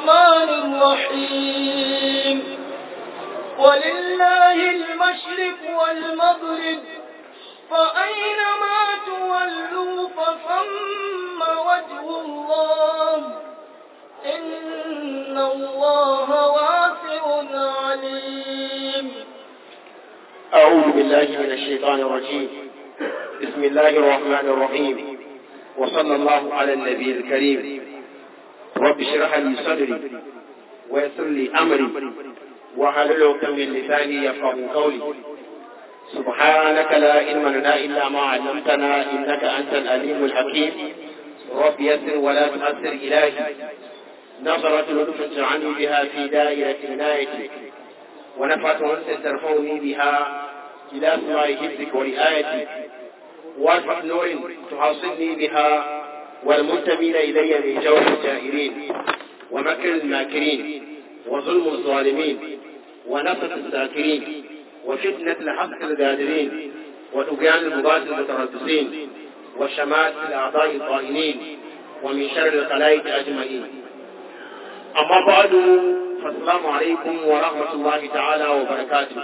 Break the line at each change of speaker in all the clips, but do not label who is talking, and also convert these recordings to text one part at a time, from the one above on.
الرحمن الرحيم ولله المشرق والمغرب فأينما تولوا فثم وجه الله إن الله واسع عليم
أعوذ بالله من الشيطان الرجيم بسم الله الرحمن الرحيم وصلى الله على النبي الكريم رب اشرح لي صدري ويسر لي أمري وحلل عقدة من لساني يفقه قولي سبحانك لا علم لنا إلا ما علمتنا إنك أنت الأليم الحكيم رب يسر ولا تؤثر إلهي نظرة لطف تعني بها في دائرة عنايتك ونفعة أنس ترفعني بها إلى سماء حفظك ورعايتك وارفع نور تحصلني بها والمنتمين إلي من جور الجائرين ومكر الماكرين وظلم الظالمين ونفس الساكرين وفتنة الحق القادرين وطغيان البغاة المتربصين وشمات الأعضاء الطائنين ومن شر الخلائق أجمعين أما بعد فالسلام عليكم ورحمة الله تعالى وبركاته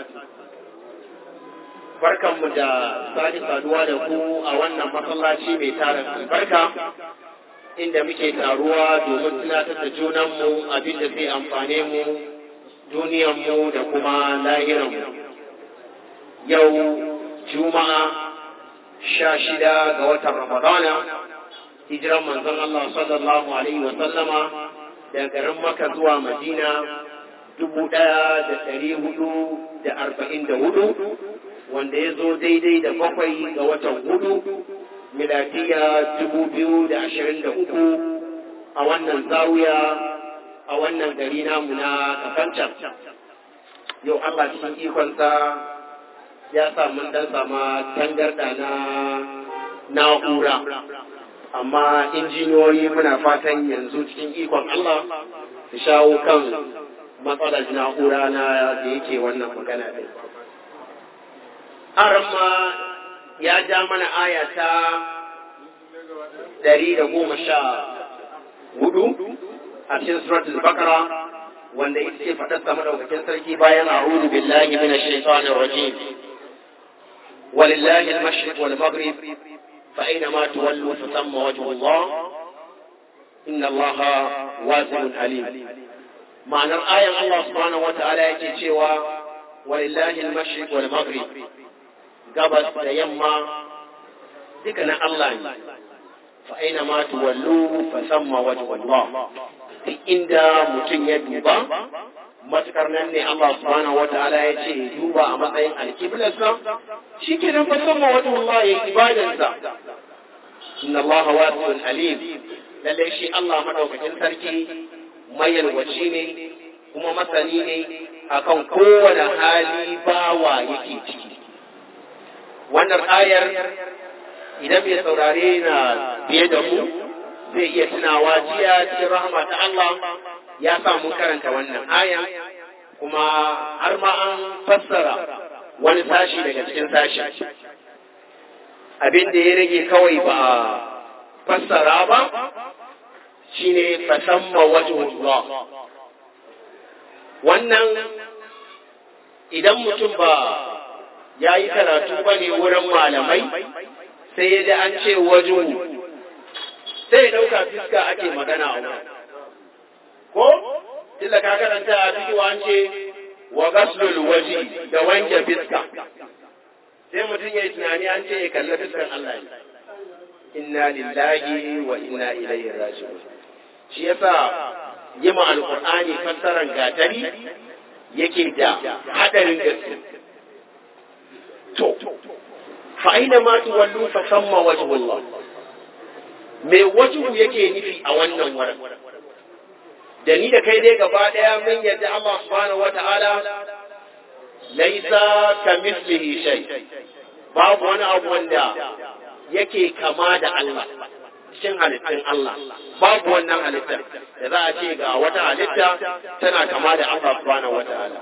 barkanmu da sake saduwa da ku a wannan masallaci mai tarin albarka inda muke taruwa domin tunatar da junanmu abin da zai amfane mu duniyanmu da kuma lahiranmu yau juma'a sha shida ga watan ramadana hijiran manzon Allah sallallahu alaihi wa sallama daga garin maka zuwa madina dubu ɗaya da ɗari hudu da arba'in da hudu wanda ya zo daidai da bakwai ga watan hudu miladiya dubu biyu da ashirin da uku a wannan zawiya a wannan gari namu na kafancan yau Allah cikin ikonsa ya sa mun dan sama tangarda na na'ura amma injiniyoyi muna fatan yanzu cikin ikon Allah su shawo kan matsalar na'ura na da yake wannan magana ɗin. Aramma ya ja mana aya ta ɗari da goma sha hudu a cikin suratul bakara wanda ita ce faɗarsa madaukakin sarki bayan a'udhu billahi minash shaitanir rajim ولله المشرق والمغرب فأينما تولوا فثم وجه الله إن الله واسع عليم معنى الآية الله سبحانه وتعالى يكي شوى ولله المشرق والمغرب قبل يما ذكنا الله فأينما تولوا فثم وجه الله في إن متن يدوبا matukar nan ne Allah subhanahu wataala ya ce duba a matsayin alkiblarsa shi ke nan fa sama wata Allah ya ibadarsa inna Allah wasi'un alim lalle shi Allah madaukakin sarki mayalwaci ne kuma masani ne akan kowane hali bawa yake ciki wannan ayar idan mai saurare na biye da mu zai iya tunawa jiya cikin rahama ta Allah ya sa mun karanta wannan aya kuma har ma an fassara wani sashi daga cikin sashi abin da ya rage kawai ba fassara ba shine fasamma wajhullah wannan idan mutum ba ya yi karatu ba ne wurin malamai sai ya ji an ce wajen sai ya ɗauka fiska ake magana a wurin ko tunda ka karanta a ciki an ce wa gaslul waji da wanke fiska sai mutum ya yi tunani an ce ya kalli fiskan Allah ne inna lillahi wa inna ilaihi raji'un shi yasa yi ma alqur'ani fassaran gatari yake da hadarin gaske to fa aina ma tuwallu fa samma wajhullah me wajhu yake nufi a wannan wurin da ni da kai dai gaba ɗaya mun yadda Allah subhanahu wata'ala laisa ka mislihi shay babu wani abu wanda yake kama da Allah cikin halittun Allah babu wannan halittar da za a ce ga wata halitta tana kama da Allah subhanahu wata'ala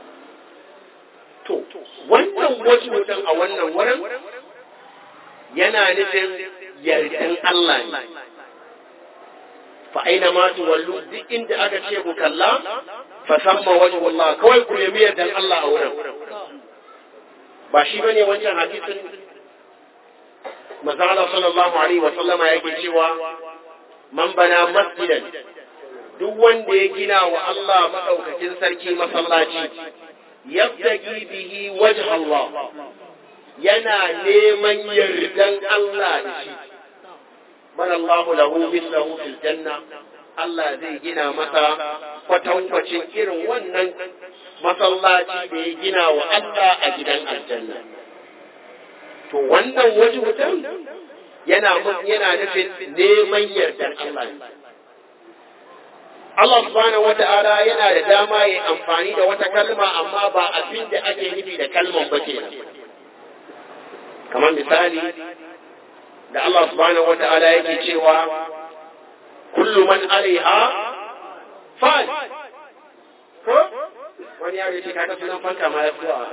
to wannan wasu mutum a wannan wurin yana nufin yardan Allah ne fa aina ma tuwallu duk inda aka ce ku kalla fa samma wajhullah kawai ku nemi yardan Allah a wurin ba shi bane wancan hadisin manzo Allah sallallahu alaihi wa sallama yake cewa man bana masjidan duk wanda ya gina wa Allah madaukakin sarki masallaci yabtagi bihi wajh Allah yana neman yardan Allah da shi man Allah lahu mithlahu fil janna Allah zai gina masa kwatankwacin irin wannan masallaci da ya gina wa Allah a gidan aljanna to wannan waje wutan yana yana nufin neman yardan Allah ne Allah subhanahu wata'ala yana da dama ya amfani da wata kalma amma ba abin da ake nufi da kalman ba kenan kamar misali da Allah subhanahu wata'ala yake cewa kullu man alaiha fan ko wani yaro ce kaga sunan fanka ma ya fito a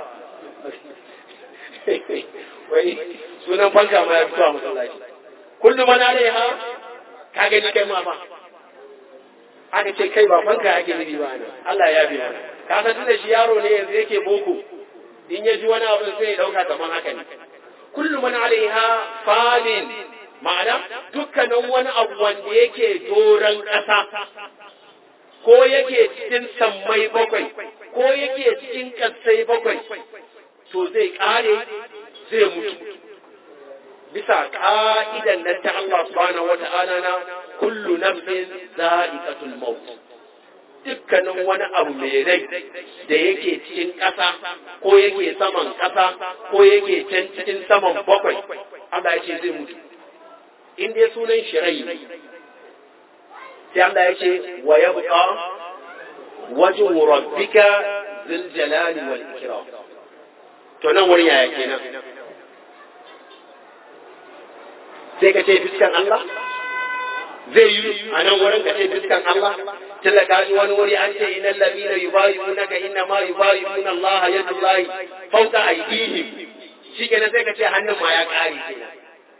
wai sunan fanka ma ya fito a masallaci kullu man alaiha ka gani kai ma ba aka ce kai ba fanka ake nufi ba nan Allah ya bi mana ka san tunda shi yaro ne yanzu yake boko in ya ji wani abu sai ya dauka kaman haka ne kullu man alaiha falin ma'ana dukkanin wani abu wanda yake doron ƙasa ko yake cikin sammai bakwai ko yake cikin ƙasai bakwai to zai ƙare zai mutu bisa ka'idan nan ta Allah subhanahu wa ta'ala na kullu nafsin za'iqatul maut dukkanin wani abu mai rai da yake cikin ƙasa ko yake saman ƙasa ko yake can cikin saman bakwai Allah ya ce zai mutu in dai sunan shi rai sai Allah ya ce wa yabqa wajhu rabbika dhil jalali wal ikram to nan wurin yaya kenan sai ka ce fiskan Allah zai yi a nan wurin ka ce fiskan Allah tilla ka ji wani wuri an ce innal ladina yubayyi'unaka inna ma yubayyi'una Allah yadullahi fawqa aydihim shikenan sai ka ce hannun ma ya kare kenan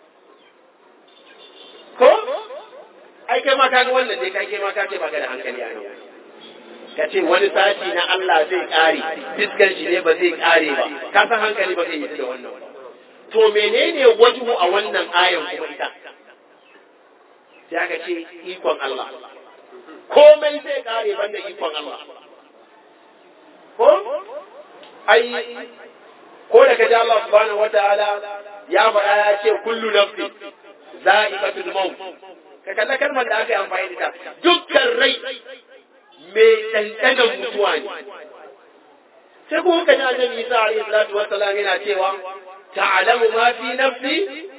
ko ai kai ma kaga wannan dai kai ma ka ce baka da hankali a nan ka ce wani sati na Allah zai kare fiskan shi ne ba zai kare ba ka san hankali ba zai yi da wannan ba to menene wajhu a wannan ayan kuma ita sai aka ce ikon Allah komai zai kare banda ikon Allah ko ai ko da kaji Allah subhanahu wataala ya faɗa ya ce kullu nafsi za'iqatul maut ka kalla kalmar da aka yi amfani da ta dukkan rai mai dandanan mutuwa ne sai kuma kaji annabi Isa alaihi salatu wassalam yana cewa تعلم ما في نفسي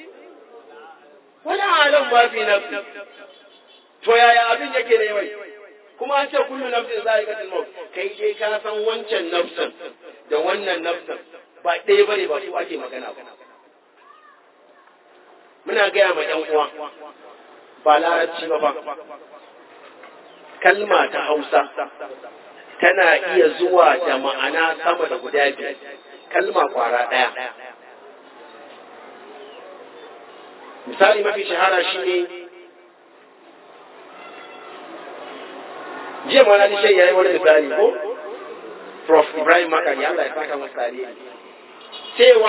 ولا أعلم ما في نفسي to yaya abin yake ne wai kuma an ce kullu nafsin za'iqatul maut kai dai ka san wancan nafsin da wannan nafsin ba ɗaya bane ba su ake magana ba muna gaya ma ƴan uwa ba larabci ba ba kalma ta Hausa tana iya zuwa da ma'ana sama da guda biyar kalma kwara ɗaya misali mafi shahara shi ne jiya ma na nishe ya yi wani misali ko prof ibrahim makari allah ya saka masa tare cewa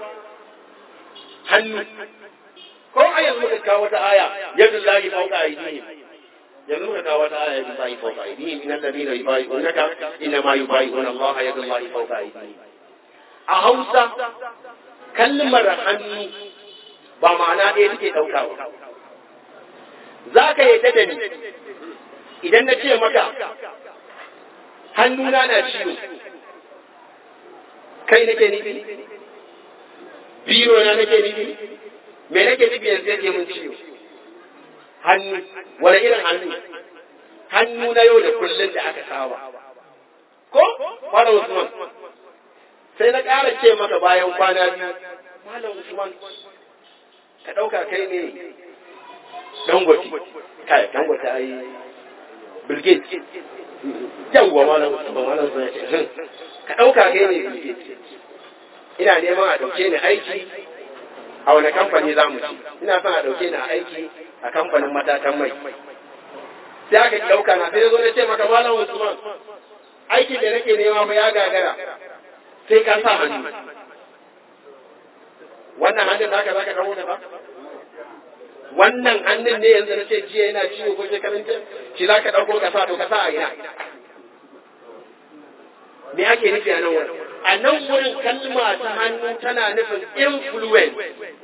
hannu ko a yanzu muka kawo wata aya yadda lahi fauka aidihim yanzu muka kawo wata aya yadda lahi fauka aidihim inna alladhina yubayi'unaka inna ma yubayi'una allaha yadda lahi fauka aidihim a hausa kalmar hannu ba ma'ana ɗaya take ɗauka ba. Za ka yi da ni idan na ce maka hannuna na ciwo, kai nake nufi, biro na nake nufi, me nake nufi yanzu yake mun ciwo. Hannu, wani irin hannu? Hannu na yau da kullum da aka saba. Ko? Fara Usman. Sai na ƙara ce maka bayan kwana biyu, Malam Usman, ka ɗauka kai ne dangote kai dangote ai bilgit yawwa malam ba malam sai ce ka ɗauka kai ne bilgit ina neman a ɗauke ni aiki a wani kamfani za mu ci ina son a ɗauke ni a aiki a kamfanin matakan mai sai aka ki ɗauka na sai zo na ce maka malam Usman aikin da nake nema fa ya gagara sai ka sa hannu wannan hannun naka zaka kawo da ba wannan hannun ne yanzu na ce jiya yana ciwo ko shekarun jiya shi za ka ɗauko ka sa to ka sa a ina me ake nufi a nan wurin a nan wurin kalma ta hannu tana nufin influence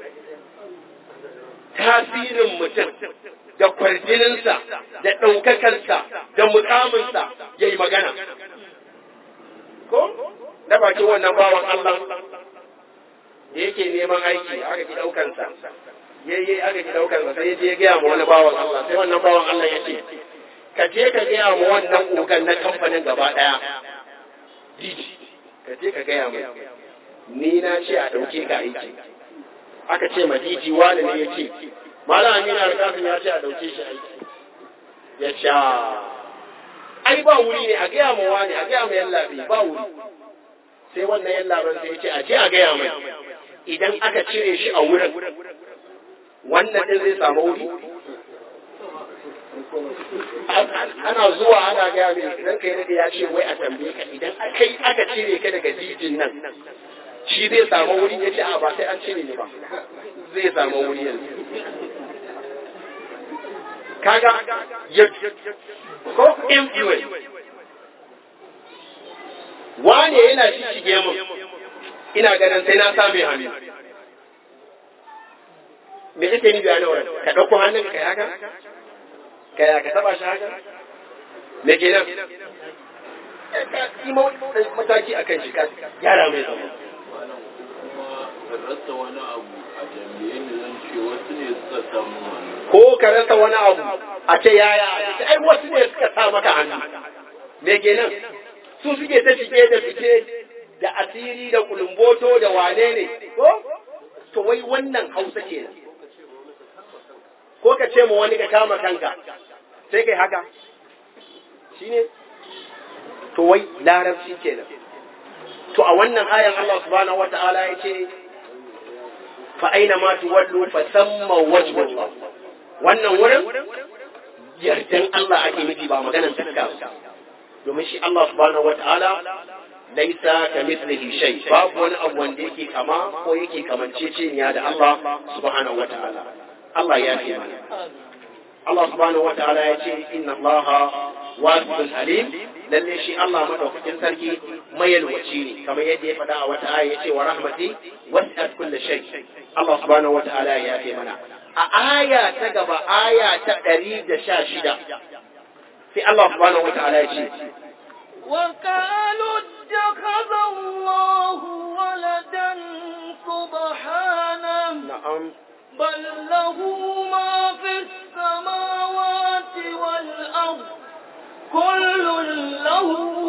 tasirin mutum da kwarjininsa da ɗaukakarsa da mukaminsa ya yi magana ko da bakin wannan bawan Allah da yake neman aiki aka ki ɗaukansa yayi aka ki ɗaukansa sai je ya gaya ma wani bawan Allah sai wannan bawan Allah ya ce ka je ka gaya ma wannan ogan na kamfanin gaba ɗaya diji ka je ka gaya mai ni na ce a ɗauke ka aiki aka ce ma diji wani ne ya ce malam amina alƙasim ya ce a ɗauke shi aiki ya ce ai ba wuri ne a gaya ma wani a gaya ma yallaɓi ba wuri sai wannan yallaɓan sai ya ce a je a gaya mai idan aka cire shi a wurin wannan ɗin zai samu wuri ana zuwa ana gaya mai idan kai daga ya ce wai a tambaye ka idan kai aka cire ka daga jijin nan shi zai samu wuri ya ce a ba sai an cire ni ba zai samu wuri yanzu kaga ya ko influence wane yana shi shige mun ina ganin sai na same hannu me kake ni bayanin wurin ka ɗauko hannun ka haka ka ya ka taba shi haka me ke nan yi mataki a kan shi ka gyara mai zama
rasa wani abu a tambaye ni zan ce wasu ne suka samu wani
ko ka rasa wani abu a ce yaya ai wasu ne suka sa maka hannu me ke nan su suke ta shige da fice da asiri da kulumboto da wane ne ko to wai wannan hausa kenan ko ka ce ma wani ka kama kanka sai kai haka shine to wai larabci kenan to a wannan ayan Allah subhanahu wata'ala ya ce fa aina ma tuwallu fa samma wajhullah wannan wurin yardan Allah ake nufi ba maganar takka domin shi Allah subhanahu wata'ala laisa ka mithlihi shay babu wani abu wanda yake kama ko yake kamanceceniya da Allah subhanahu wata'ala Allah ya fi mana Allah subhanahu wata'ala ya ce inna Allah wasi'un alim lalle shi Allah madaukakin sarki mayalwaci ne kamar yadda ya faɗa a wata aya ya ce wa rahmati wasi'at kulli shay Allah subhanahu wata'ala ya fi mana a aya ta gaba aya ta 116 sai Allah subhanahu wata'ala ya ce
وقالوا اتخذ الله ولدا سبحانه
na'am
بل له ما في السماوات والأرض كل له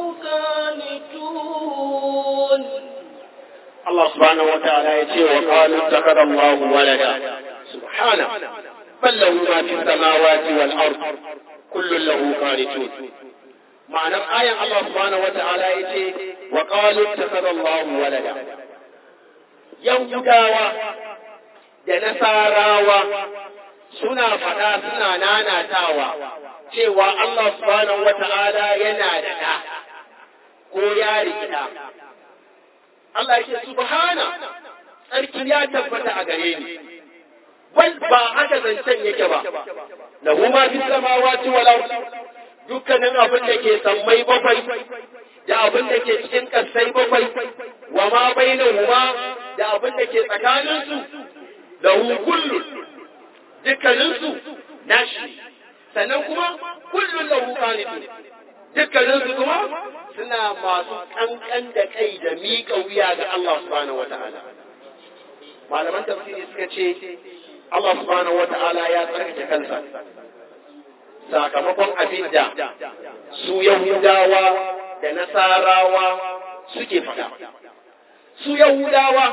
قانتون
Allah subhanahu wa ta'ala ya ce wa qalu ittakhadha Allahu walada subhana bal lahu ma fi samawati wal ard kullu lahu qanitun ma'anar ayan Allah subhanahu wa ta'ala ya ce wa qalu ittakhadha Allahu walada yahudawa da nasarawa suna faɗa suna nanatawa cewa Allah subhanahu wa ta'ala yana da ɗa ko ya rikida Allah ya ce subhana tsarki ya tabbata a gare ni wai ba haka zancen yake ba lahu ma fi samawati wal ard dukkanin abin da ke sammai bakwai da abin da ke cikin kasai bakwai wa ma bainahuma da abin da ke tsakanin su lahu kullu dukkanin su nashi sannan kuma kullun lahu qanitun dukkanin su kuma suna masu kankan da kai da miƙa wuya ga Allah subhanahu wa ta'ala. Malaman tafsiri suka ce, Allah subhanahu wa ta'ala ya tsarkake kansa, sakamakon abin da su Yahudawa da Nasarawa suke faɗa. Su Yahudawa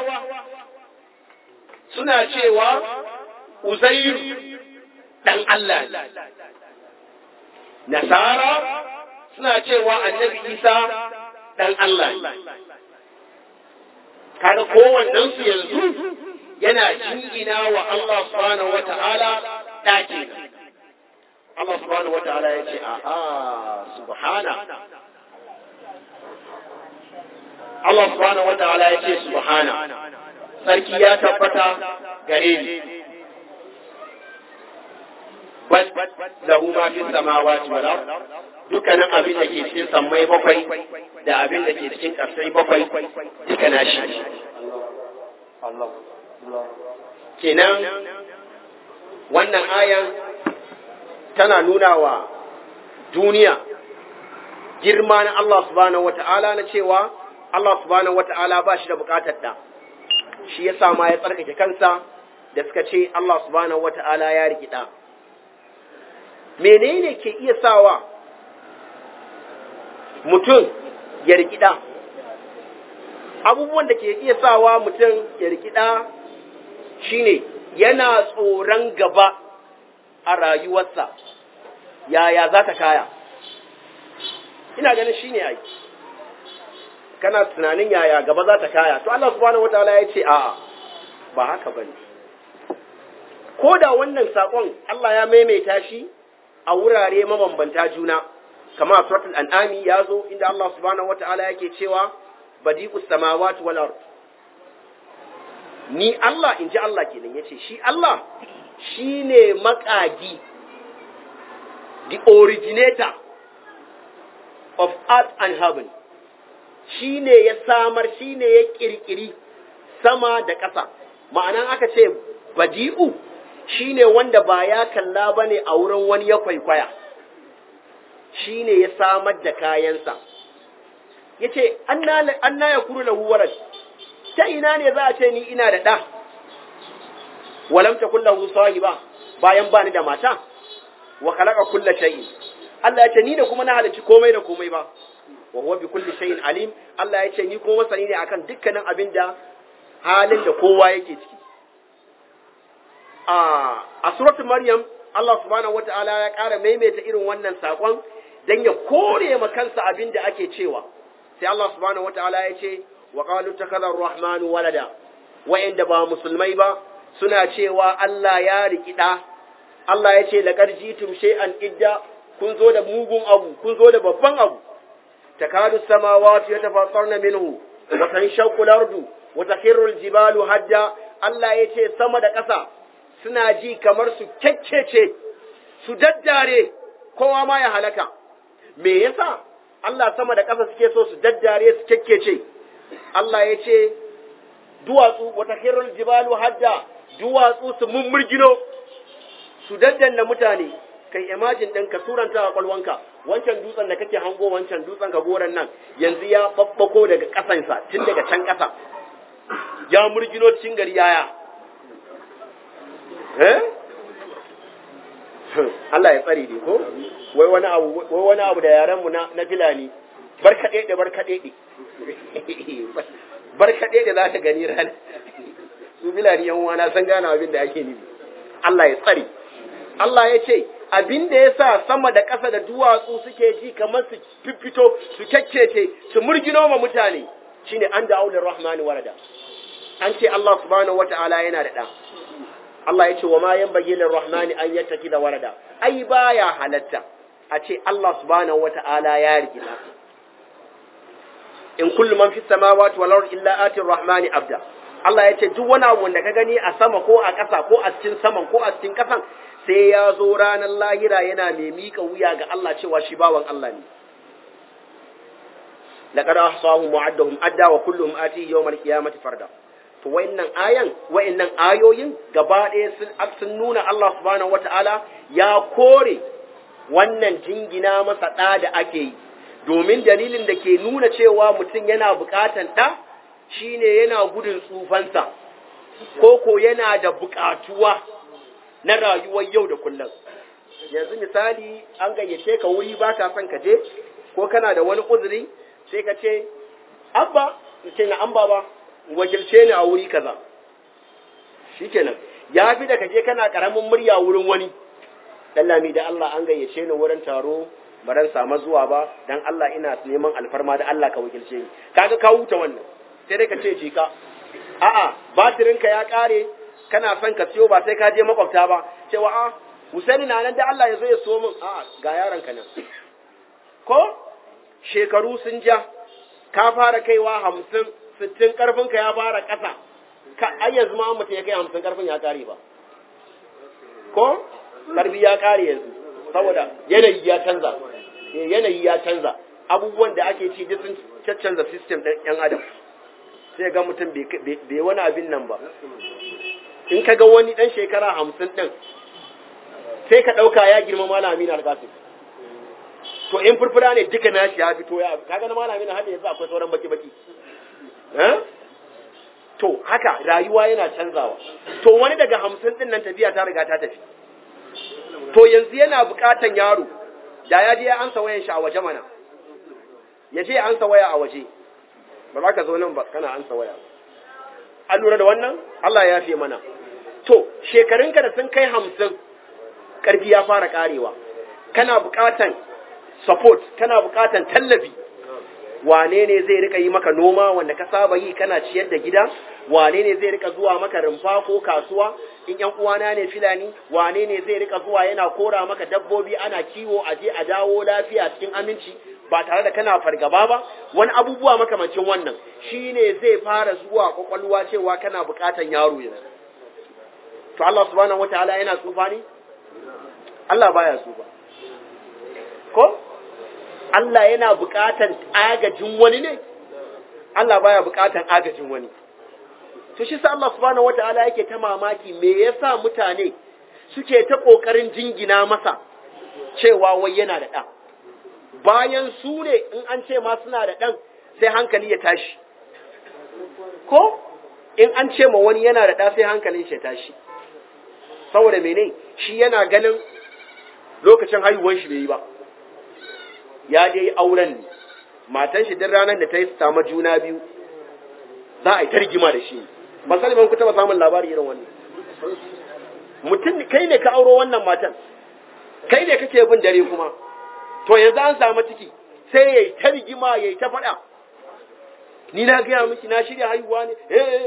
suna cewa Uzairu ɗan Allah ne. Nasara suna cewa annabi isa ɗan Allah kaga kowannen su yanzu yana jingina wa Allah subhanahu wa ta'ala ɗaki Allah subhanahu wa ta'ala ya ce a a subhana Allah subhanahu wa ta'ala ya ce subhana sarki ya tabbata gare ni bal lahu ma fi samawati wal ard dukkanin abin da ke cikin sammai bakwai da abin da ke cikin ƙasai bakwai duka na shi kenan wannan ayan tana nuna wa duniya girma na Allah subhanahu wata'ala na cewa Allah subhanahu wata'ala ba shi da bukatar da shi yasa ma ya tsarkake kansa da suka ce Allah subhanahu wata'ala ya rikida menene ke iya sawa mutum ya rikida abubuwan da ke iya sawa mutum ya rikida shine yana tsoron gaba a rayuwarsa yaya za ta kaya ina ganin shine ai kana tunanin yaya gaba za ta kaya to Allah subhanahu wataala ya ce a'a ba haka bane ko da wannan sakon Allah ya maimaita shi a wurare mabambanta juna kama a suratul an'ami ya zo inda Allah subhanahu wataala yake cewa badi'us samawati wal ard ni Allah in ji Allah kenan yace shi Allah shine makagi the originator of earth and heaven shine ya samar shine ya kirkiri sama da ƙasa ma'anan aka ce badi'u shine wanda ba ya kalla bane a wurin wani ya kwaikwaya shine ya samar da kayansa yace anna anna yakunu lahu walad ta ina ne za a ce ni ina da ɗa walam takun lahu sahiba bayan bani da mata wa khalaqa kulla shay'in Allah ya ce ni da kuma na halicci komai da komai ba wa huwa bi kulli shay'in alim Allah ya ce ni kuma masani ne akan dukkanin abin da halin da kowa yake ciki a a suratul maryam Allah subhanahu wata'ala ya ƙara maimaita irin wannan sakon dan ya kore ma kansa abin da ake cewa sai Allah subhanahu wata'ala ya ce wa qalu takadar rahmanu walada wa'inda ba musulmai ba suna cewa Allah ya rikida Allah ya ce laqad jitum shay'an idda kun zo da mugun abu kun zo da babban abu takadu samawati yatafattarna minhu wa tanshaqqu al-ardu wa takhiru al-jibalu hadda Allah ya ce sama da ƙasa suna ji kamar su kekkece su daddare kowa ma ya halaka me yasa Allah sama da ƙasa suke so su daddare su kekkece Allah ya ce duwatsu wata hirul jibalu hadda duwatsu su mummurgino su daddanna mutane kai imajin ɗin ka suranta a kwalwanka wancan dutsen da kake hango wancan dutsen ka goran nan yanzu ya babbako daga ƙasansa tun daga can ƙasa ya murgino cikin gari yaya eh Allah ya tsare ne ko wai wani abu wai wani abu da yaran mu na na filani barkaɗe da barkaɗe barkaɗe da za ta gani rana su filani yan uwana san gane abin da ake nufi Allah ya tsare Allah ya ce abin da ya sa sama da ƙasa da duwatsu suke ji kamar su fito su kyakkece su murgino ma mutane shine an da aulin rahmani warada an ce Allah subhanahu wata'ala yana da ɗa Allah ya ce wa ma yan bagilin rahmani an yattaki da warada ai baya halatta a ce Allah subhanahu wata'ala ya rigina in kullu man fi samawati wal ardi illa ati rahmani abda Allah ya ce duk wani abu da ka gani a sama ko a ƙasa ko a cikin saman ko a cikin ƙasan sai ya zo ranar lahira yana mai miƙa wuya ga Allah cewa shi bawan Allah ne laqad ahsahum wa'addahum adda wa kulluhum atihi yawmal qiyamati farda to wayannan ayan wayannan ayoyin gaba ɗaya sun sun nuna Allah subhanahu wata'ala ya kore wannan jingina masa ɗa da ake yi domin dalilin da ke nuna cewa mutum yana buƙatan ɗa shine yana gudun tsufansa ko ko yana da buƙatuwa na rayuwar yau da kullum yanzu misali an gayyace ka wuri ba ka son ka je ko kana da wani uzuri sai ka ce abba ce na an baba wakilce ni a wuri kaza shikenan ya fi da ka je kana karamin murya wurin wani lami da Allah an gayyace ni wurin taro baran samu zuwa ba dan Allah ina neman alfarma da Allah ka wakilce ni kaga ka huta wannan sai dai ka ce jika a'a batirinka ya kare kana son ka siyo ba sai ka je makwabta ba cewa a Husaini na nan da Allah ya zo ya so min a ga yaron ka nan ko shekaru sun ja ka fara kaiwa hamsin sittin karfinka ya fara ƙasa ka ai yanzu ma mutum ya kai hamsin karfin ya kare ba ko karfi ya kare yanzu saboda yanayi ya canza yanayi ya canza abubuwan da ake ci duk sun caccanza system ɗin yan adam sai ga mutum bai wani abin nan ba in ka ga wani ɗan shekara hamsin ɗin sai ka ɗauka ya girma malami na alƙasir to in furfura ne duka nashi ya fito ya kaga na malami na hada yanzu akwai sauran baki baki to haka rayuwa yana canzawa to wani daga hamsin din nan tafiya ta riga ta tafi to yanzu yana bukatan yaro da ya je ya ansa wayan shi a waje mana ya je ya ansa waya a waje ba za ka zo nan ba kana ansa waya an lura da wannan Allah ya fi mana to shekarunka da sun kai hamsin karfi ya fara karewa kana bukatan support kana bukatan tallafi wane ne zai rika yi maka noma wanda ka saba yi kana ciyar da gida wane ne zai rika zuwa maka rumfa ko kasuwa in yan uwana ne filani wane ne zai rika zuwa yana kora maka dabbobi ana kiwo a je a dawo lafiya cikin aminci ba tare da kana fargaba ba wani abubuwa makamancin wannan shine zai fara zuwa kwakwalwa cewa kana bukatan yaro yanzu to Allah subhanahu wataala yana tsufa ne Allah baya tsufa ko Allah yana buƙatan agajin wani ne Allah baya buƙatan agajin wani to shi sa Allah subhanahu wataala yake ta mamaki me yasa mutane suke ta kokarin jingina masa cewa wai yana da ɗa bayan su ne in an ce ma suna da ɗan sai hankali ya tashi ko in an ce ma wani yana da ɗa sai hankalin shi ya tashi saboda mene shi yana ganin lokacin haihuwan shi bai yi ba ya je auren ne matan shi duk ranar da ta yi samu juna biyu za a yi ta rigima da shi ba sani ban ku taba samun labari irin wannan mutum kai ne ka auro wannan matan kai ne kake bin dare kuma to yanzu an samu ciki sai ya yi ta rigima ya yi ta faɗa ni na gaya miki na shirya haihuwa ne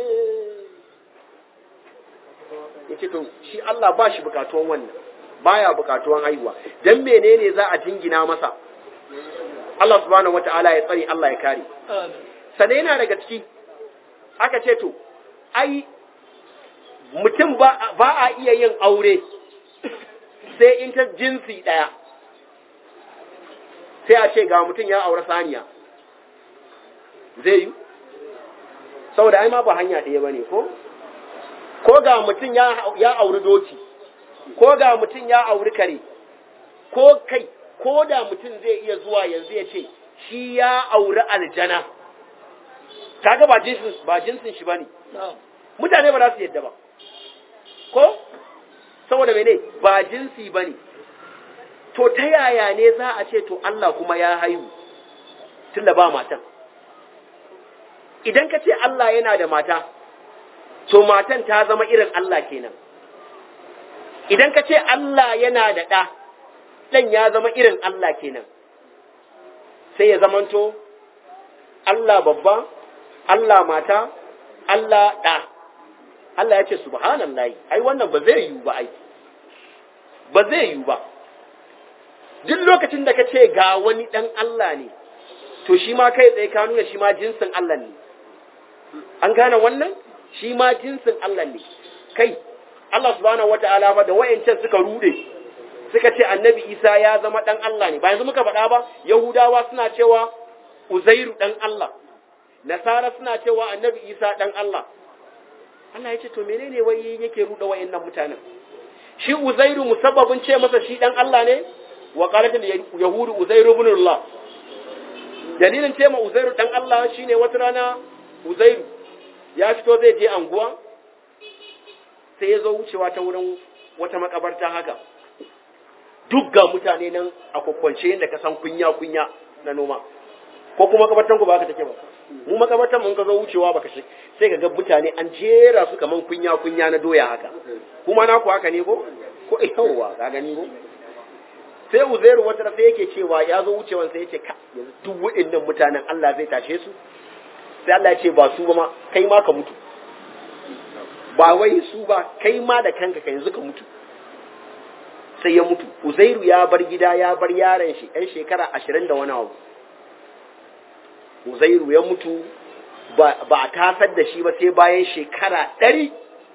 ya ce to shi Allah ba shi bukatuwan wannan baya bukatuwan haihuwa dan menene za a jingina masa Allah subhanahu wata'ala ya tsare Allah ya kare sannan yana daga ciki aka ce to ai mutum ba a iya yin aure sai in ta jinsi ɗaya sai a ce ga mutum ya aure saniya zai yi saboda ai ma ba hanya ɗaya ba ne ko ko ga mutum ya auri doki ko ga mutum ya auri kare ko kai ko da mutum zai iya zuwa yanzu ya ce shi ya auri aljana kaga ba jinsin ba jinsin shi bane mutane ba za su yadda ba ko saboda mene ba jinsi bane to ta yaya ne za a ce to Allah kuma ya haihu tunda ba matan idan ka ce Allah yana da mata to matan ta zama irin Allah kenan idan ka ce Allah yana da ɗa ɗan ya zama irin Allah kenan sai ya zamanto Allah babba Allah mata Allah ɗa Allah ya ce subhanallahi ai wannan ba zai yiwu ba ai ba zai yiwu ba duk lokacin da ka ce ga wani ɗan Allah ne to shi ma kai tsaye ka nuna shi ma jinsin Allah ne an gane wannan shi ma jinsin Allah ne kai Allah subhanahu wata'ala ba da wayancan suka rude suka ce annabi Isa ya zama dan Allah ne ba yanzu muka faɗa ba Yahudawa suna cewa Uzairu dan Allah Nasara suna cewa annabi Isa dan Allah Allah ya ce to menene wai yake ruda wayannan mutanen shi Uzairu musabbabin ce masa shi dan Allah ne wa qalat yahudu Uzairu ibn Allah dalilin ce ma Uzairu dan Allah shine wata rana Uzairu ya fito zai je anguwa sai ya zo wucewa ta wurin wata makabarta haka duk ga mutane nan a kwakwance yadda ka san kunya-kunya na noma ko kuma makabartan ku ba haka take ba mu makabartan mun ka zo wucewa baka shi sai ka ga mutane an jera su kaman kunya-kunya na doya haka kuma naku haka ne ko ko yawa ka gani ko sai uzairu wata sai yake cewa ya zo wucewan sai yace ka yanzu duk waɗannan mutanen Allah zai tashe su sai Allah ya ce ba su ba ma kai ma ka mutu ba wai su ba kai ma da kanka ka yanzu ka mutu sai ya mutu uzairu ya bar gida ya bar yaron shi ɗan shekara ashirin da wani abu uzairu ya mutu ba a tasar da shi ba sai bayan shekara ɗari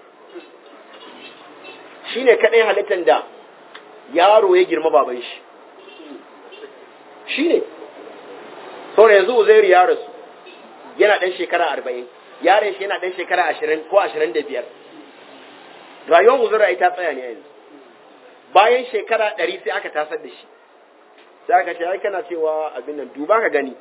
shi ne kaɗai halittar da yaro ya girma baban shi shi ne saboda yanzu uzairu ya rasu yana ɗan shekara arba'in yaron shi yana ɗan shekara ashirin ko ashirin da biyar rayuwar uzairu ta tsaya ne yanzu bayan shekara ɗari sai aka tasar da shi sai aka ce ai kana cewa abin nan duba ka gani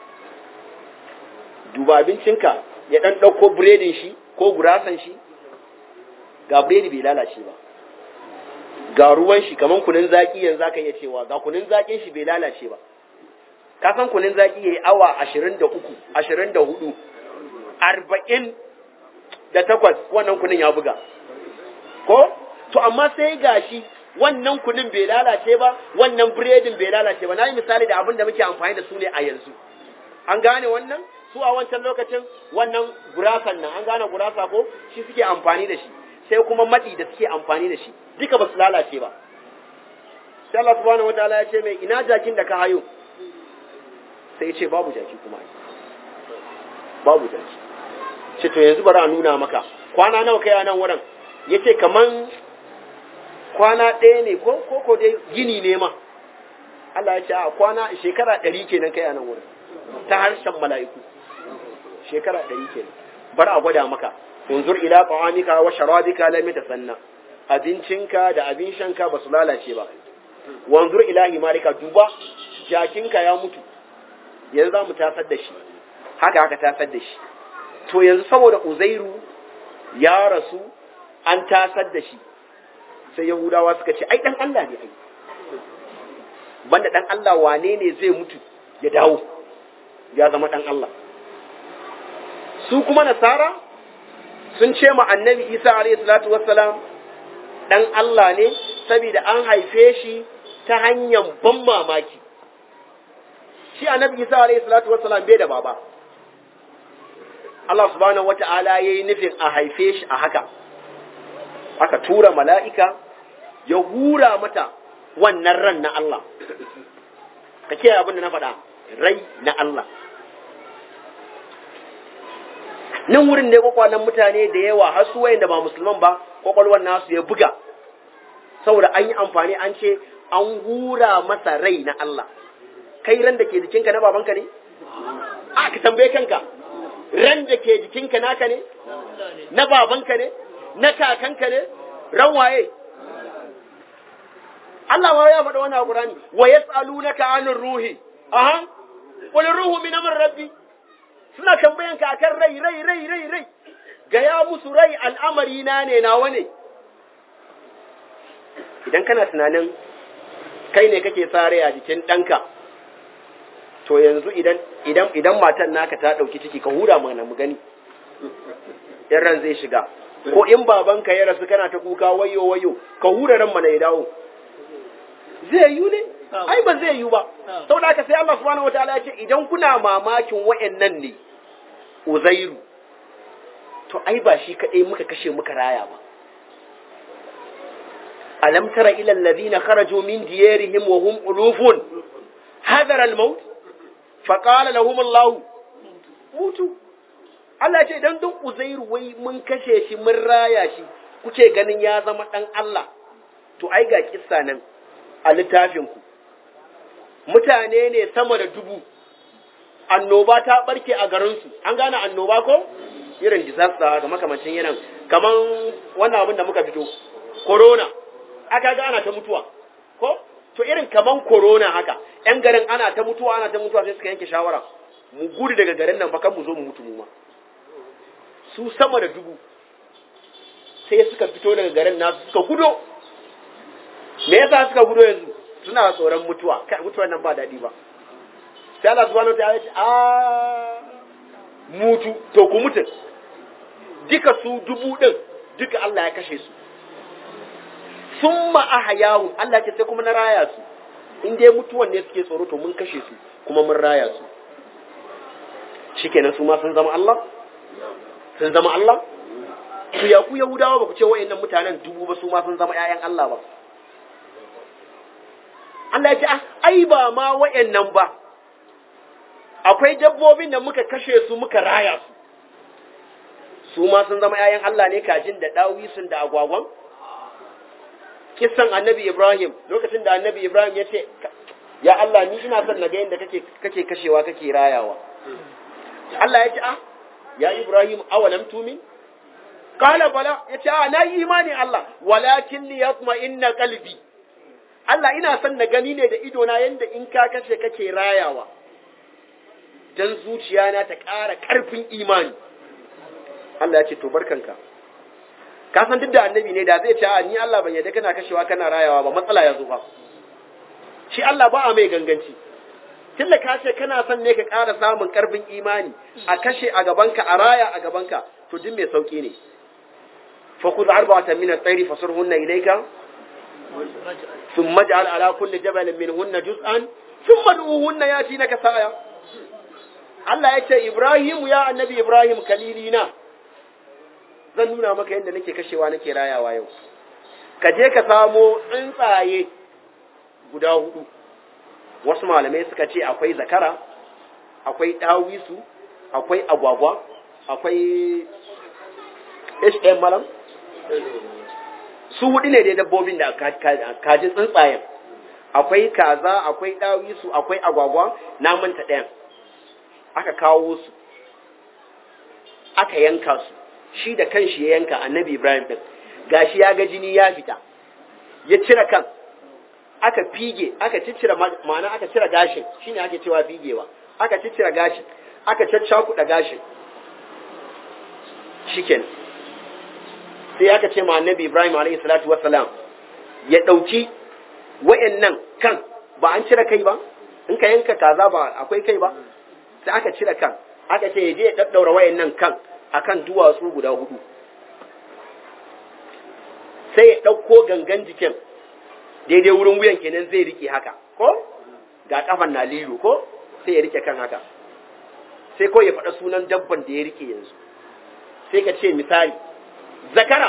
duba abincinka ya ɗan ɗauko biredin shi ko gurasan shi ga biredi bai lalace ba ga ruwan shi kaman kunin zaki yanzu aka iya cewa ga kunin zakin shi bai lalace ba ka san kunin zaki yayi awa ashirin da uku ashirin da hudu arba'in da takwas wannan kunin ya buga ko to amma sai gashi wannan kunin bai lalace ba wannan biredin bai lalace ba na yi misali da abin da muke amfani da su ne a yanzu an gane wannan su a wancan lokacin wannan gurasan nan an gane gurasa ko shi suke amfani da shi sai kuma maɗi da suke amfani da shi duka ba su lalace ba sai Allah subhanahu wataala ya ce mai ina jakin da ka hayo sai ya ce babu jaki kuma babu jaki ce to yanzu bari a nuna maka kwana nawa kai a nan wurin ya ce kaman kwana ɗaya ne ko ko ko dai gini ne ma Allah ya ce a kwana shekara ɗari kenan kai a nan wurin ta harshen mala'iku shekara ɗari kenan bar a gwada maka unzur ila ta'amika wa sharabika lam yatasanna abincinka da abin shanka ba su lalace ba wanzur ila himarika duba jakinka ya mutu yanzu za mu tasar da shi haka haka tasar da shi to yanzu saboda uzairu ya rasu an tasar da shi sai yahudawa suka ce ai dan Allah ne ai banda dan Allah wane ne zai mutu ya dawo ya zama dan Allah su kuma nasara sun ce ma annabi Isa alayhi salatu wassalam dan Allah ne saboda an haife shi ta hanyar ban mamaki shi annabi Isa alayhi salatu wassalam bai da baba Allah subhanahu wata'ala yayi nufin a haife shi a haka aka tura mala'ika ya hura mata wannan ran na Allah ka ce abin da na faɗa rai na Allah nan wurin ne kwakwalen mutane da yawa har su wayanda ba musulman ba kwakwalwar nasu ya buga saboda an yi amfani an ce an hura masa rai na Allah kai ran da ke jikinka na babanka ne a ka tambaye kanka ran da ke jikinka naka ne na babanka ne na kakanka ne ran waye Allah ma ya faɗa wannan Qur'ani wa yas'alunaka 'anir ruhi aha qul ruhu min amri rabbi suna tambayan ka akan rai rai rai rai rai ga ya musu rai al'amari na ne nawa ne idan kana tunanin kai ne kake sa rai a jikin ɗanka to yanzu idan idan idan matan naka ta ɗauki ciki ka hura mana mu gani in ran zai shiga ko in babanka ya rasu kana ta kuka wayo wayo ka hura ran mana ya dawo zai yi ne ai ba zai yi ba saboda haka sai Allah subhanahu wataala ya ce idan kuna mamakin wayannan ne uzairu to ai ba shi kadai muka kashe muka raya ba alam tara ila alladhina kharaju min diyarihim wa hum ulufun hadara al-maut fa qala lahum Allah mutu Allah ce idan dun uzairu wai mun kashe shi mun raya shi kuke ganin ya zama dan Allah to ai ga kissa nan a littafinku mutane ne sama da dubu annoba ta barke a garinsu an gane annoba ko irin disaster ga makamancin yanan kaman wannan abin da muka fito corona aka ga ana ta mutuwa ko to irin kaman corona haka yan garin ana ta mutuwa ana ta mutuwa sai suka yanke shawara mu gudu daga garin nan bakan mu zo mu mutu mu ma su sama da dubu sai suka fito daga garin nasu suka gudo me yasa suka gudo yanzu suna tsoron mutuwa kai mutuwar nan ba daɗi ba sai Allah subhanahu wa ta'ala ya ce a mutu to ku mutu duka su dubu din duka Allah ya kashe su summa ahyahu Allah ce sai kuma na raya su in dai mutuwan ne suke tsoro to mun kashe su kuma mun raya su shikenan su ma sun zama Allah sun zama Allah ku ya ku Yahudawa ba ku ce wa'annan mutanen dubu ba su ma sun zama ƴaƴan Allah ba Allah ya ce ai ba ma wayannan ba akwai dabbobin da muka kashe su muka raya su su ma sun zama ‘ya'yan Allah ne kajin da ɗawisun da agwagwan? Kisan annabi Ibrahim, lokacin da annabi Ibrahim ya ce, Ya Allah, ni ina son na ga yadda kake kashewa kake rayawa. Allah ya ce, Ah, ya Ibrahim, awalam tumin? Kala bala, ya ce, Ah, na yi imani Allah, walakin ni ya kuma inna kalbi. Allah, ina son na gani ne da idona yadda in ka kashe kake rayawa. Dan zuciyana ta ƙara ƙarfin imani. Allah ya ce to barkanka ka san duk da annabi ne da zai ce a ni Allah ban yadda kana kashewa kana rayawa ba matsala ya zo ba shi Allah ba a mai ganganci tunda ka ce kana son ne ka ƙara samun ƙarfin imani a kashe a gabanka a raya a gabanka to duk mai sauki ne fa khudh arba'atan min at-tayri fasurhunna ilayka thumma ij'al ala kulli jabalin minhunna juz'an thumma du'uhunna yatinaka saya Allah ya ce Ibrahim ya annabi Ibrahim kalilina zan nuna maka yadda nake kashewa nake rayawa yau ka je ka samo tsuntsaye guda hudu wasu malamai suka ce akwai zakara akwai dawisu akwai agwagwa akwai hm malam su hudu ne dai dabbobin da kaji tsuntsayen akwai kaza akwai dawisu akwai agwagwa na manta ɗayan aka kawo su aka yanka su shi da kanshi ya yanka annabi Ibrahim din gashi ya ga jini ya fita ya cire kan aka fige aka ciccire ma'ana aka cire gashin shine ake cewa figewa aka ciccire gashin aka caccakuɗa gashin shiken sai aka ce ma annabi Ibrahim alaihi salatu wassalam ya dauki wayannan kan ba an cire kai ba in ka yanka kaza ba akwai kai ba sai aka cire kan aka ce ya je ya daddaura wayannan kan akan duwatsu guda hudu sai ya ɗauko gangan jikin daidai wurin wuyan kenan zai rike haka ko ga kafan na lilo ko sai ya rike kan haka sai ko ya faɗa sunan dabban da ya rike yanzu sai ka ce misali zakara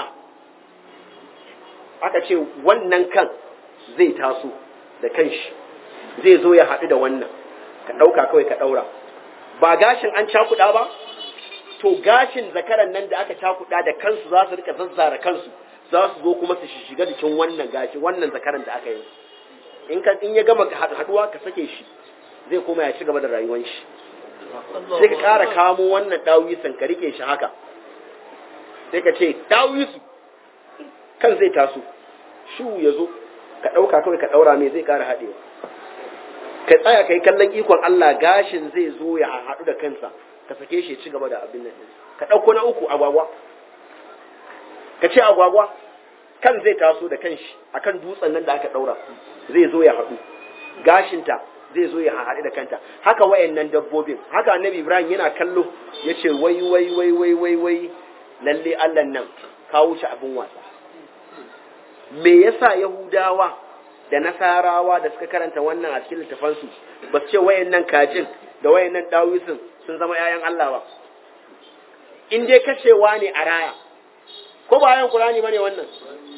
aka ce wannan kan zai taso da kanshi zai zo ya haɗu da wannan ka ɗauka kawai ka ɗaura ba gashin an cakuɗa ba to gashin zakaran nan da aka cakuɗa da kansu za su rika zazzara kansu za su zo kuma su shiga jikin wannan gashi wannan zakaran da aka yi in ka in ya gama haɗuwa ka sake shi zai koma ya ci gaba da rayuwar shi sai ka ƙara kamo wannan ɗawisan ka rike shi haka sai ka ce ɗawisu kan zai taso shu ya zo ka ɗauka kawai ka ɗaura mai zai ƙara haɗewa ka tsaya ka yi kallon ikon Allah gashin zai zo ya haɗu da kansa ka sake shi ci gaba da abin nan ka ɗauko na uku agwagwa ka ce agwagwa kan zai taso da kanshi akan dutsen nan da aka ɗaura zai zo ya haɗu gashinta zai zo ya haɗu da kanta haka wayannan dabbobin haka annabi ibrahim yana kallo ya ce wai wai wai wai wai wai lalle allah nan kawo shi abin wasa me yasa yahudawa da nasarawa da suka karanta wannan a cikin littafansu ba su ce wayannan kajin da wayannan dawisin sun zama ‘ya'yan Allah ba, in dai kashewa ne a raya, ko ba yan Kurani ba ne wannan?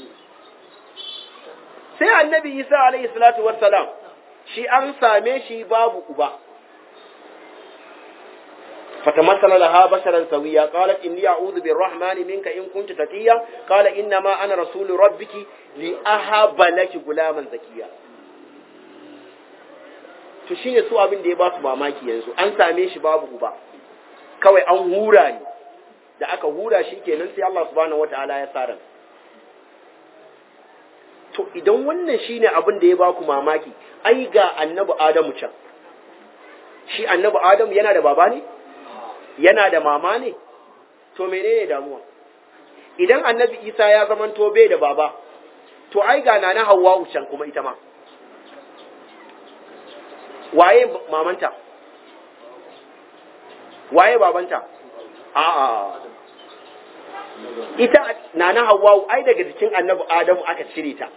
Sai annabi Isa alaihi salatu wassalam shi an same shi babu uba. فتمثل لها بشرا سويا قالت إني أعوذ بالرحمن منك إن كنت تقيا قال إنما أنا رسول ربك لأهب لك غلاما زكيا to shine su abin da ya ba su mamaki yanzu an same shi babu uba kawai an hura ne da aka hura shi kenan sai Allah subhanahu wataala ya sa ran to idan wannan shine abin da ya ba ku mamaki ai ga annabi Adamu can shi annabi Adamu yana da baba ne yana da mama ne to menene damuwa idan annabi Isa ya zamanto bai da baba to ai ga nana Hawwa can kuma ita ma waye mamanta waye babanta a'a ita nana Hawwa ai daga jikin annabi Adamu aka cire ta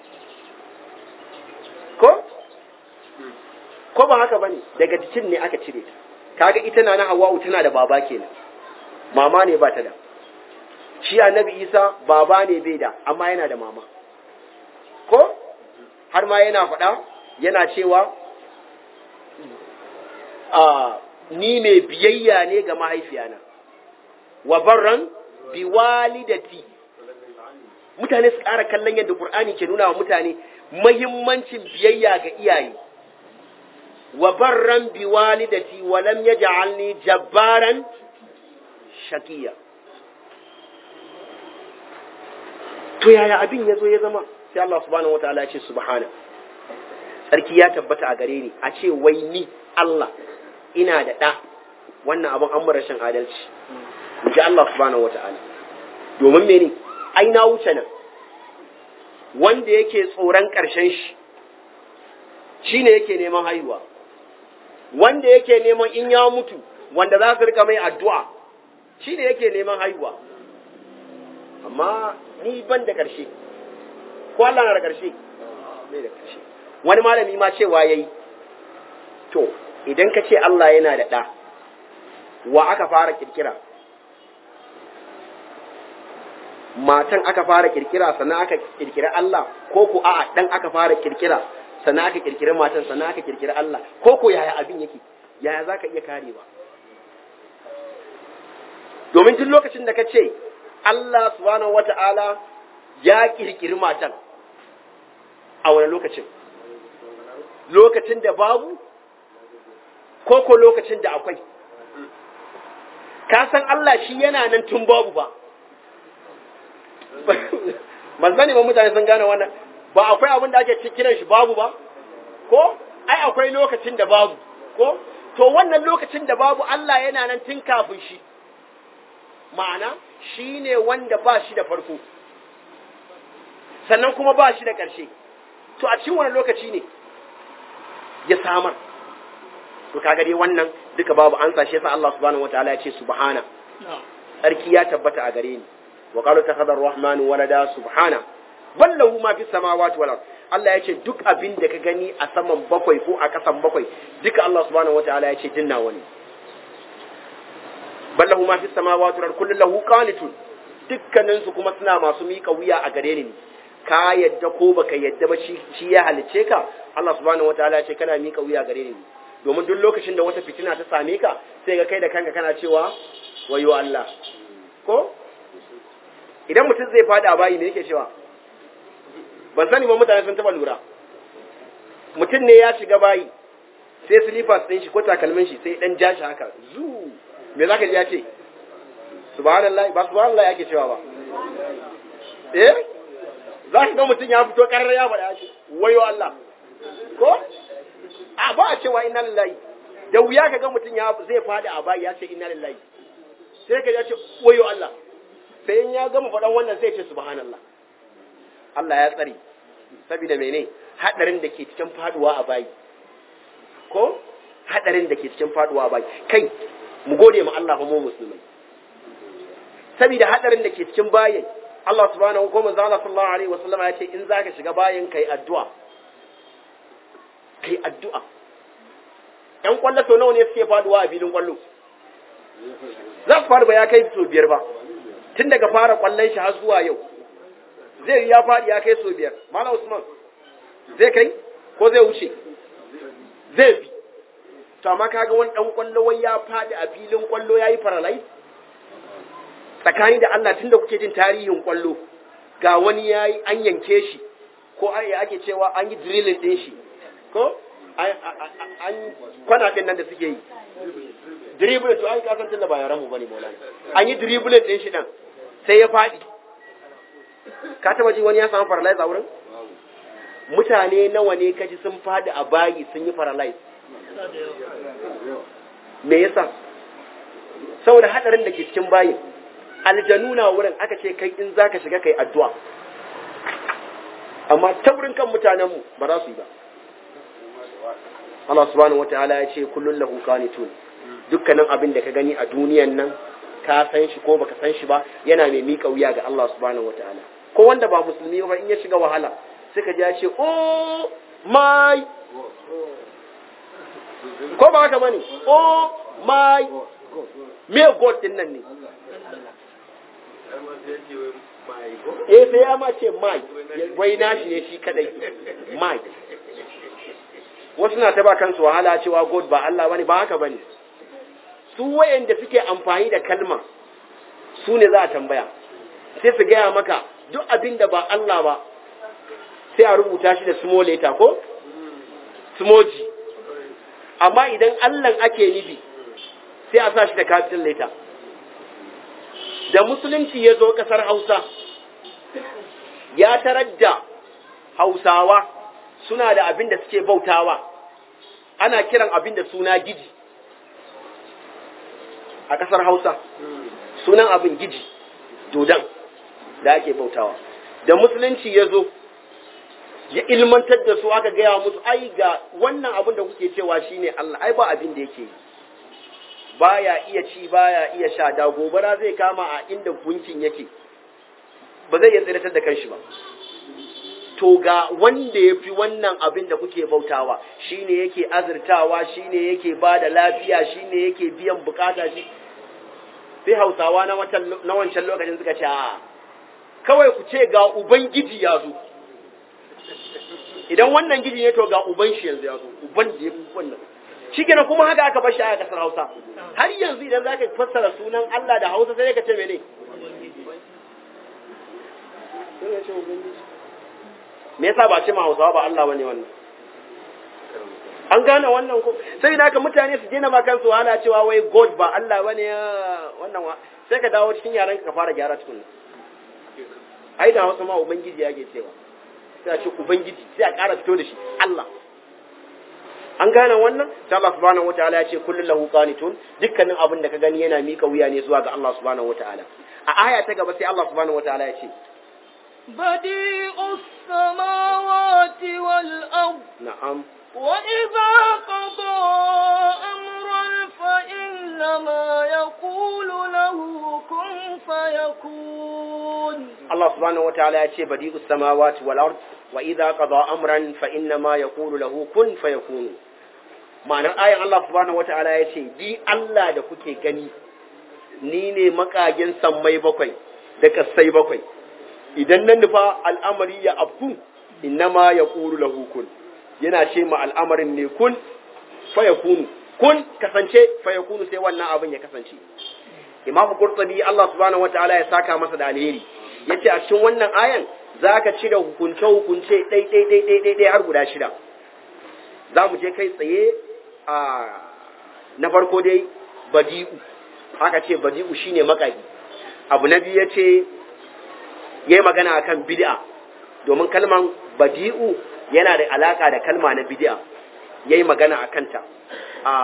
ko ko ba haka bane daga jikin ne aka cire ta kaga ita nana Hawwa tana da baba kenan mama ne ba ta da shi annabi Isa baba ne bai da amma yana da mama ko har ma yana faɗa yana cewa a ni mai biyayya ne ga mahaifiyana wa barran bi walidati mutane su ƙara kallon yadda Qur'ani ke nuna wa mutane mahimmancin biyayya ga iyaye wa barran bi walidati wa lam yaj'alni jabbaran shakiya to yaya abin yazo ya zama sai Allah subhanahu wataala ya ce subhana sarki ya tabbata a gare ni a ce wai ni Allah ina da ɗa wannan abin an rashin adalci in ji Allah subhanahu wataala domin mene ai na wuce nan wanda yake tsoron ƙarshen shi shine yake neman haihuwa wanda yake neman in ya mutu wanda za su rika mai addu'a shi ne yake neman haihuwa amma ni ban da ƙarshe ko Allah na da ƙarshe bai da ƙarshe wani malami ma cewa ya yi to idan ka ce Allah yana da ɗa wa aka fara kirkira matan aka fara kirkira sannan aka kirkira Allah ko ku a'a ɗan aka fara kirkira sannan aka kirkiri matan sannan aka kirkiri Allah ko ko yaya abin yake yaya za ka iya karewa domin tun lokacin da ka ce Allah subhanahu wata'ala ya kirkiri matan a wani lokacin lokacin da babu ko ko lokacin da akwai ka san Allah shi yana nan tun babu ba ban sani ba mutane sun gane wannan ba akwai abin da ake kiran shi babu ba ko ai akwai lokacin da babu ko to wannan lokacin da babu Allah yana nan tun kafin shi ma'ana shi ne wanda ba shi da farko sannan kuma ba shi da ƙarshe to a cikin wani lokaci ne ya samar to kaga dai wannan duka babu an sashe sa Allah subhanahu wataala ya ce subhana sarki ya tabbata a gare ni wa qalu takhadar rahmanu walada subhana ballahu ma fi samawati wal ard Allah ya ce duk abin da ka gani a saman bakwai ko a kasan bakwai duka Allah subhanahu wataala ya ce dinna wani ballahu ma fi samawati wal ard kullu lahu qanitun dukkanin su kuma suna masu mika wuya a gare ni ka yadda ko baka yadda ba shi ya halice ka Allah subhanahu wataala ya ce kana mika wuya gare ni domin duk lokacin da wata fitina ta same ka sai ga kai da kanka kana cewa wayo Allah ko idan mutum zai fada a bayi me yake cewa ban sani ba mutane sun taba lura mutum ne ya shiga bayi sai slippers ɗin shi ko takalmin shi sai dan jashi haka zu me zaka ji ya ce subhanallah ba subhanallah yake cewa ba eh za ka ga mutum ya fito karar ya faɗa shi wayo Allah ko a ba a cewa inna lillahi da wuya ka ga mutum ya zai fada a bayi ya ce inna lillahi sai ka ya ce wayo Allah sai in ya gama faɗan wannan sai ce subhanallah Allah ya tsare saboda mene hadarin da ke cikin faduwa a bayi ko hadarin da ke cikin faduwa a bayi kai mu gode ma Allah fa mu musulmai saboda hadarin da ke cikin bayin Allah subhanahu wa ta'ala Allah sallallahu alaihi wasallam ya ce in zaka shiga bayin kai addu'a kai addu'a ƴan kwallo sau nawa ne suke faduwa a filin kwallo za su faru ba ya kai sau biyar ba tun daga fara kwallon shi har zuwa yau zai ya faɗi ya kai sau biyar malam usman zai kai ko zai wuce zai bi to amma kaga wani dan kwallo wai ya faɗi a filin kwallo yayi paralyze tsakani da Allah tunda kuke jin tarihin kwallo ga wani yayi an yanke shi ko ai ake cewa an yi drilling din shi ko an kwana din nan da suke yi dribble to ai ka san tunda ba yaran mu bane maulana an yi dribble din shi dan sai ya faɗi ka taba ji wani ya samu paralyze a wurin mutane nawa ne kaji sun faɗi a bayi sun yi paralyze me yasa saboda hadarin da ke cikin bayin aljanu na wurin aka ce kai in zaka shiga kai addu'a amma taurin kan mutanenmu ba za su yi ba Allah subhanahu wataala ya ce kullun lahu qanitun dukkanin abin da ka gani a duniyan nan ka san shi ko baka san shi ba yana mai mika wuya ga Allah subhanahu wataala ko wanda ba musulmi ba in ya shiga wahala sai ka ji ya ce oh my ko ba haka bane oh my me god din nan ne eh sai ya ma ce my wai nashi ne shi kadai my wasu na ta ba kansu wahala cewa god ba Allah bane ba haka bane su wayanda suke amfani da kalma su ne za a tambaya sai su gaya maka duk abin da ba Allah ba sai a rubuta shi da small letter ko smoji amma idan Allah ake nufi sai a sa shi da capital letter da musulunci ya zo kasar Hausa ya tarar da Hausawa suna da abin da suke bautawa ana kiran abin da suna giji a kasar Hausa sunan abin giji dodan da ake bautawa da musulunci ya zo ya ilmantar da su aka gaya musu ai ga wannan abin da kuke cewa shine Allah ai ba abin da yake baya iya ci baya iya sha da gobara zai kama a inda gunkin yake ba zai iya tsiratar da kanshi ba to ga wanda ya fi wannan abin da kuke bautawa shine yake azurtawa shine yake ba da lafiya shine yake biyan bukata shi sai hausawa na wancan lokacin suka ce a kawai ku ce ga ubangiji ya zo idan wannan gidi ne to ga uban shi yanzu ya zo uban da ya fi wannan shi kenan kuma haka aka bar shi a kasar hausa har yanzu idan za ka fassara sunan Allah da hausa sai ka ce mene me yasa ba ce ma hausawa ba Allah bane wannan an gane wannan ko sai da haka mutane su daina ma kansu wahala cewa wai god ba Allah bane wannan wa sai ka dawo cikin yaran ka fara gyara tukun ai da hausa ma ubangiji yake cewa sai a ce ubangiji sai a ƙara fito da shi Allah an gane wannan sai Allah subhanahu wataala ya ce kullun lahu qanitun dukkanin abin da ka gani yana mika wuya ne zuwa ga Allah subhanahu wataala a aya ta gaba sai Allah subhanahu wataala ya ce
بديع السماوات والأرض
na'am
وإذا قضى أمرا فإنما يقول له كن فيكون
Allah subhanahu wataala ya ce badi'us samawati wal ard wa idza qada amran fa inna ma yaqulu lahu kun fayakun ma'anar ayan Allah subhanahu wataala ya ce di Allah da kuke gani ni ne makagin sammai bakwai da kasai bakwai idan nan nufa al'amari ya afku inna ma yaqulu lahu kun yana ce ma al'amarin ne kun fayakunu kun kasance fayakunu sai wannan abin ya kasance Imam Qurtubi Allah subhanahu wataala ya saka masa da alheri yace a cikin wannan ayan zaka cire hukunce hukunce dai dai dai dai dai dai har guda shida za mu je kai tsaye a na farko dai badi'u haka ce badi'u shine makagi abu na biyu yace yayi magana akan bid'a domin kalman badi'u yana da alaka da kalma na bid'a yayi magana akan ta a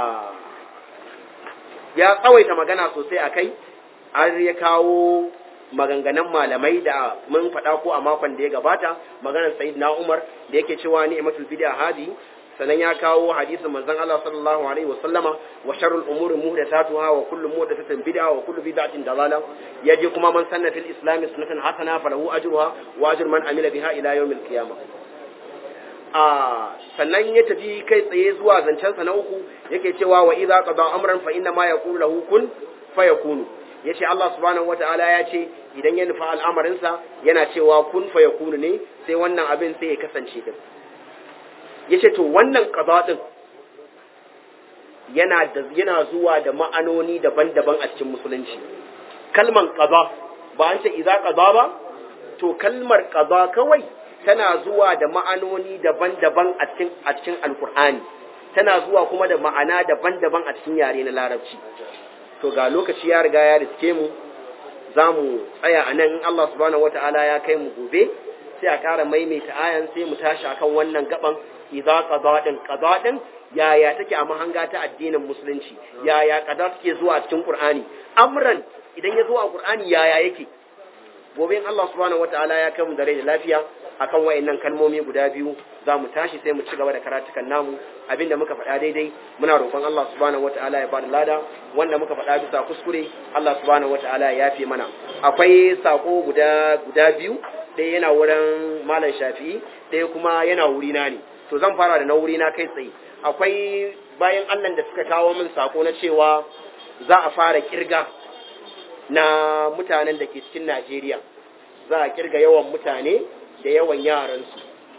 ya tsawaita magana sosai akai har ya kawo maganganun malamai da mun faɗa ko a makon da ya gabata maganar sayyidina Umar da yake cewa ni'matul bid'a hadi sanan ya kawo hadisin manzon Allah sallallahu alaihi wasallama wa sharrul umuri muhdathatuha wa kullu muhdathatin bid'a wa kullu bid'atin dalala yaje kuma man sanna fil islam sunnatan hasana falahu ajruha wa ajru man amila biha ila yawmil qiyamah a sannan ya tafi kai tsaye zuwa zancensa na uku yake cewa wa idza qada amran fa inna ma yaqulu lahu kun fayakunu yace Allah subhanahu wataala ya ce idan ya nufa al'amarinsa yana cewa kun fayakunu ne sai wannan abin sai ya kasance din yace to wannan qada din yana da yana zuwa da ma'anoni daban-daban a cikin musulunci kalman qada ba an ce idza qada ba to kalmar qada kawai tana zuwa da ma'anoni daban-daban a cikin a cikin alkur'ani tana zuwa kuma da ma'ana daban-daban a cikin yare na larabci to ga lokaci ya riga ya riske mu za mu tsaya a nan in Allah subhanahu wata'ala ya kai mu gobe sai a ƙara maimaita ayan sai mu tashi akan wannan gaban idza qada din qada din yaya take a mahanga ta addinin musulunci yaya qada take zuwa a cikin qur'ani amran idan ya zo a qur'ani yaya yake gobe in Allah subhanahu wataala ya kai mu da rai da lafiya akan wayannan kalmomi guda biyu za mu tashi sai mu ci gaba da karatukan namu abinda muka faɗa daidai muna roƙon Allah subhanahu wataala ya bada lada wanda muka faɗa bisa kuskure Allah subhanahu wataala ya yafe mana akwai sako guda guda biyu ɗaya yana wurin malam shafi'i ɗaya kuma yana wurina ne to zan fara da na wurina kai tsaye akwai bayan Allah da suka kawo min sako na cewa za a fara kirga na mutanen da ke cikin Najeriya za a kirga yawan mutane da yawan yaransu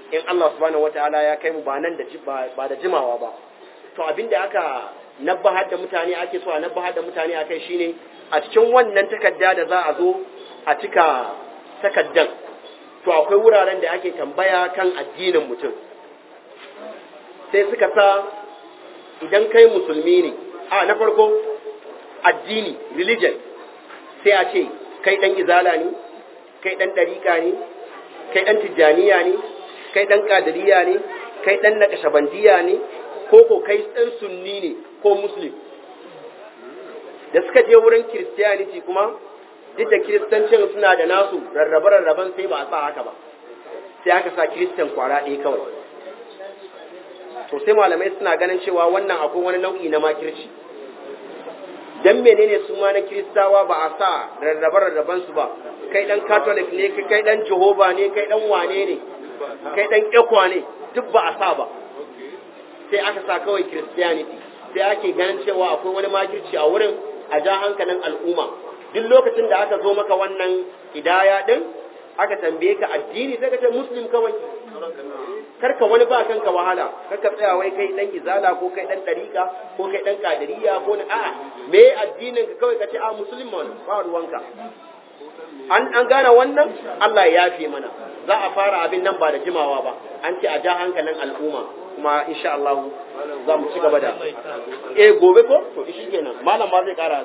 in Allah subhanahu wataala ya kai mu ba nan da ba da jimawa ba to abinda aka nabbahar da mutane ake so a nabbahar da mutane akai shine a cikin wannan takarda da za a zo a cika takaddan to akwai wuraren da ake tambaya kan addinin mutum sai suka sa idan kai musulmi ne a na farko addini religion sai a ce kai dan izala ne kai dan dariƙa ne kai dan tijjaniya ne kai dan kadiriya ne kai dan nakashabandiya ne ko ko kai dan sunni ne ko muslim da suka je wurin christianity kuma duk da kiristancin suna da nasu rarrabe-rarraben sai ba a sa haka ba sai aka sa kiristan kwara ɗaya kawai to sai malamai suna ganin cewa wannan akwai wani nau'i na makirci dan menene su ma na kiristawa ba a sa rarrabe-rarraben su ba kai dan catholic ne kai dan jehova ne kai dan wane ne kai dan ekwa ne duk ba a sa ba sai aka sa kawai christianity sai ake ganin cewa akwai wani makirci a wurin a ja hankalin al'umma duk lokacin da aka zo maka wannan hidaya din aka tambaye ka addini sai ka ce muslim kawai karka wani ba kanka wahala karka tsaya wai kai dan izala ko kai dan dariqa ko kai dan kadiriya ko na a'a me addinin ka kawai ka ce a musulman ba ruwanka an an gane wannan Allah ya yafe mana za a fara abin nan ba da jimawa ba an ce a ja hankalin al'umma kuma insha Allah za mu ci gaba da eh gobe ko to shi kenan malam ba zai kara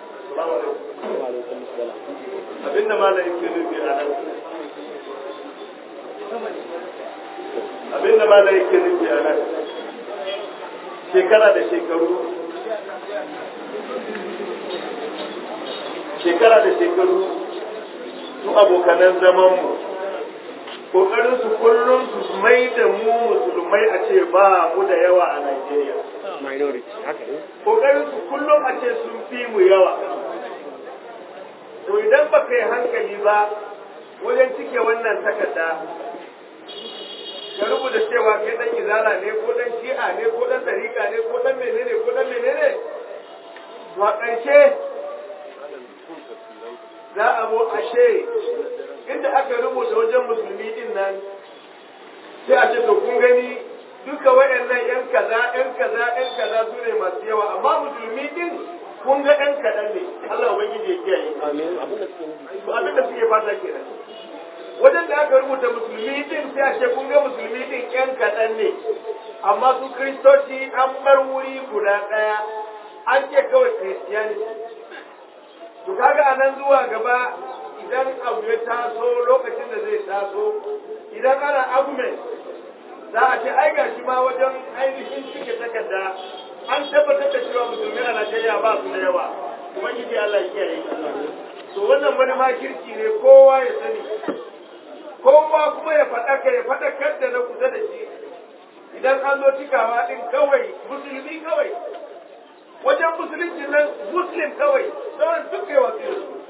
abinda malam yake nufi a nan abinda malam yake nufi a nan shekara da shekaru shekara da shekaru su abokanan zamanmu kokarin su kullum su mai da mu musulmai a ce ba mu da yawa a Najeriya
minority haka ne
kokarin su kullum a ce sun fi mu yawa to idan ba kai hankali ba wajen cike wannan takarda ka rubuta cewa kai dan izala ne ko dan shi'a ne ko dan dariƙa ne ko dan menene ko dan menene to a ƙarshe za a zo ashe inda aka rubuta wajen musulmi din nan sai a ce to kun gani duka waɗannan yan kaza yan kaza yan kaza su ne masu yawa amma musulmi din kun ga yan kaɗan ne Allah ubangiji ya kiyaye
amin abin da suke nufi
to abin da suke fata kenan wajen da aka rubuta musulmi din sai a ce kun ga musulmi din yan kaɗan ne amma su kristoci an bar wuri guda ɗaya an ce kawai christianity to kaga anan zuwa gaba idan abu ya taso lokacin da zai taso idan ana argument za a ce ai gashi ma wajen ainihin cike takarda an tabbatar da cewa musulmi a Najeriya ba su da yawa ubangiji Allah ya kiyaye to wannan wani makirci ne kowa ya sani kowa kuma ya faɗaka ya faɗakar da na kusa da shi idan an zo cikawa din kawai musulmi kawai wajen musulunci nan muslim kawai sauran duk kai wasu